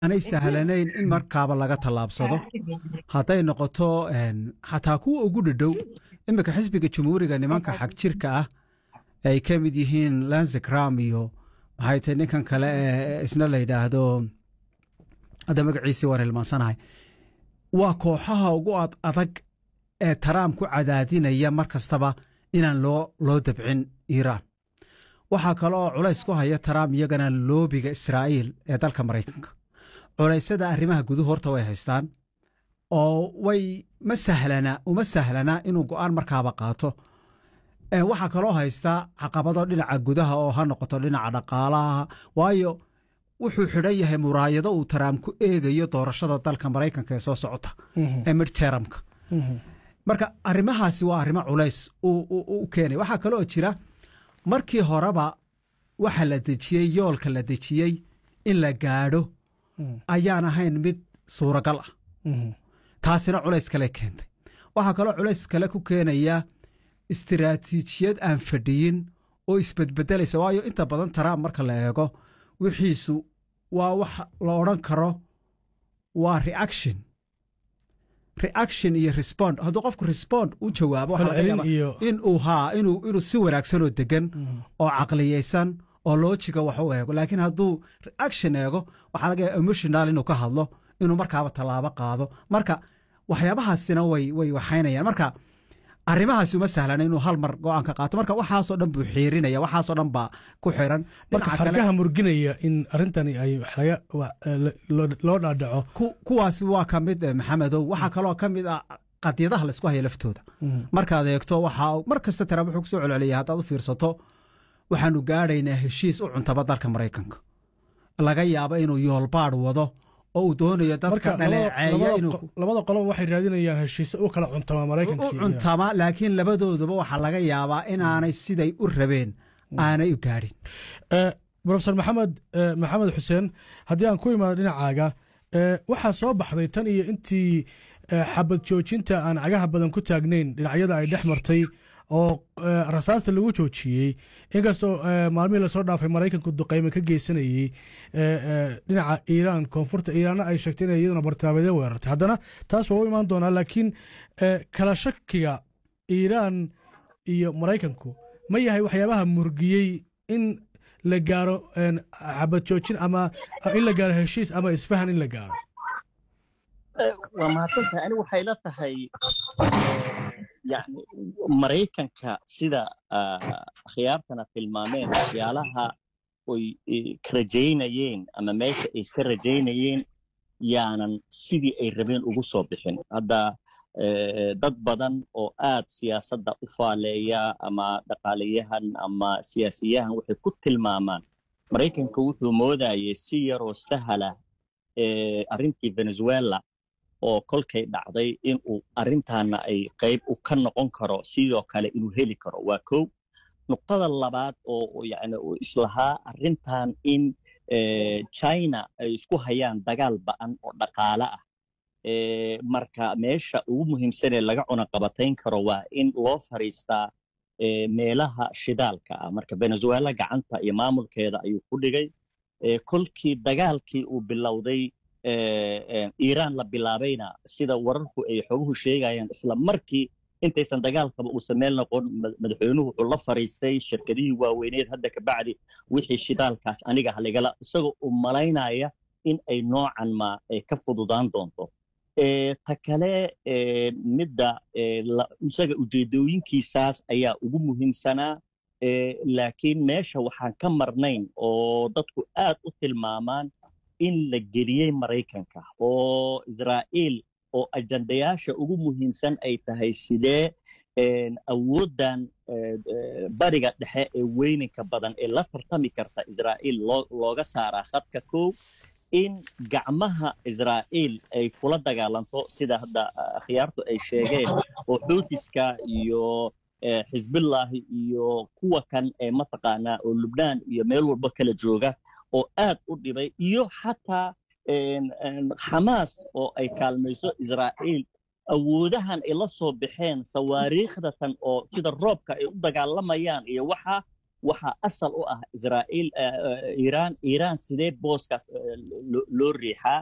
aanay sahlanayn in markaaba laga tallaabsado hadday noqoto xataa kuwa ugu dhadhow iminka xisbiga jumhuuriga nimanka xag jirka ah ay ka mid yihiin lanzekram iyo maxay tahay ninkan kale ee isna la yidhaahdo hadda magaciisii waan hilmaansanahay waa kooxaha ugu ad adag ee taraam ku cadaadinaya mar kastaba inaan loo loo dabcin iiraan waxaa kale oo culays ku haya taraam iyagana loobiga israa'iil ee dalka maraykanka culaysada arrimaha guduhu horta way haystaan oo way ma sahlana uma sahlana inuu go'aan markaaba qaato waxaa kaloo haystaa caqabado dhinaca gudaha oo ha noqoto dhinaca dhaqaalaha waayo wuxuu xidhan yahay muraayado uu taraam ku eegayo doorashada dalka maraykanka ee soo socota ee midteramka marka arrimahaasi waa arrimo culays u keenay waxaa kaloo jira markii horeba waxa la dejiyey yoolka la dejiyey in la gaadho ayaan ahayn mid suuragal ah taasina culays kale keentay waxaa kaloo culays kale ku keenaya istiraatiijiyad aan fadhiyin oo isbedbedelaysa waayo inta badan taraam marka la eego wixiisu waa wax la odhan karo waa reaction reaction iyo respond hadduu qofku respond u jawaabo inuu haa inuu si wanaagsan oo degan oo caqliyeysan oo loojiga wax u eego laakiin hadduu reaction eego waxaa laga yaaba emotional inuu ka hadlo inuu markaaba tallaabo qaado marka waxyaabahaasina way way waxaynayaan marka arrimahaasi uma sahlana inuu hal mar go-aan ka qaato marka waxaasoo dhan buu xiirinaya waxaasoo dhan baa ku xiran marka xargaha murginaya in arrintani ay loo dhaadhaco kuwaasi waa ka mid maxamedow waxaa kaloo ka mid ah qadyadaha laysku haya laftooda markaad eegto waxaa mar kasta taraam wuxuu kusoo celceliyay haddaad u fiirsato waxaanu gaadhaynaa heshiis u cuntaba dalka maraykanka laga yaabo inuu yoolbaadh wado oo uu doonayo dadka dhaleeceeya labada qoloba waxay raadinayaan heshiise u kala cuntama maraykanka u cuntama laakiin labadooduba waxaa laga yaabaa inaanay siday u rabeen aanay u gaadhin profesor maxamed maxamed xuseen haddii aan ku imaado dhinacaaga waxaa soo baxday tan iyo intii xabad joojinta aan cagaha badan ku taagnayn dhinacyada ay dhex martay oo rasaasta lagu joojiyey inkastoo maalmihii lasoo dhaafay maraykanku duqayme ka geysanayey dhinaca iiraan koonfurta iiraanna ay sheegtay inay iyaduna bartilmaameedyo weerartay haddana taas waa u imaan doonaa laakiin kala shakiga iiraan iyo maraykanku ma yahay waxyaabaha murgiyey in la gaaro xabad joojin ama in la gaaro heshiis ama isfahan in la gaaro waa mahadsantahay ani waxay la tahay yani maraykanka sida akhyaartana tilmaameen waxyaalaha oy ka rajaynayeen ama meesha ay ka rajaynayeen yaanan sidii ay rabeen ugu soo bixin hadda dad badan oo aad siyaasadda u faaleeya ama dhaqaalayahan ama siyaasiyahan waxay ku tilmaamaan maraykanka wuxuu moodayay si yaroo sahala arrintii venezuela oo kolkay dhacday inuu arrintaana ay qayb u ka noqon karo sidoo kale inuu heli karo waa kow nuqtada labaad oo yani islahaa arrintan in china ay isku hayaan dagaal ba'an oo dhaqaale ah marka meesha ugu muhiimsanee laga cunaqabatayn karo waa in loo fariistaa meelaha shidaalka ah marka venezuela gacanta iyo maamulkeeda ayuu ku dhigay kolkii dagaalkii uu bilowday iiraan la bilaabayna sida wararku ay xoguhu sheegayaan isla markii intaysan dagaalkaba uusan meel noqon madaxweynuhu wuxuu la fariistay shirkadihii waaweyneed hadda kabacdi wixii shidaalkaas aniga haligala isagoo u malaynaya in ay noocan ma ka fududaan doonto ta kale midda isaga ujeedooyinkiisaas ayaa ugu muhiimsanaa laakiin meesha waxaan ka marnayn oo dadku aad u tilmaamaan in la geliyey maraykanka oo israa'iil oo ajandayaasha ugu muhiimsan ay tahay sidee awooddan bariga dhexe ee weyninka badan ee la tartami karta israa'iil looga saaraa khadka kow in gacmaha israa'iil ay kula dagaalanto sida hadda akhyaartu ay sheegeen oo xuutiska iyo xisbillahi iyo kuwa kan ee mataqaanaa oo lubnaan iyo meel walba kala jooga oo aad u dhibay iyo xataa xamaas oo ay kaalmayso israa'iil awoodahan ay la soo baxeen sawaariikhdatan oo sida roobka ay u dagaalamayaan iyo waxa waxaa asal u ah israa'iil iiraan iiraan sidee booskaas loo riixaa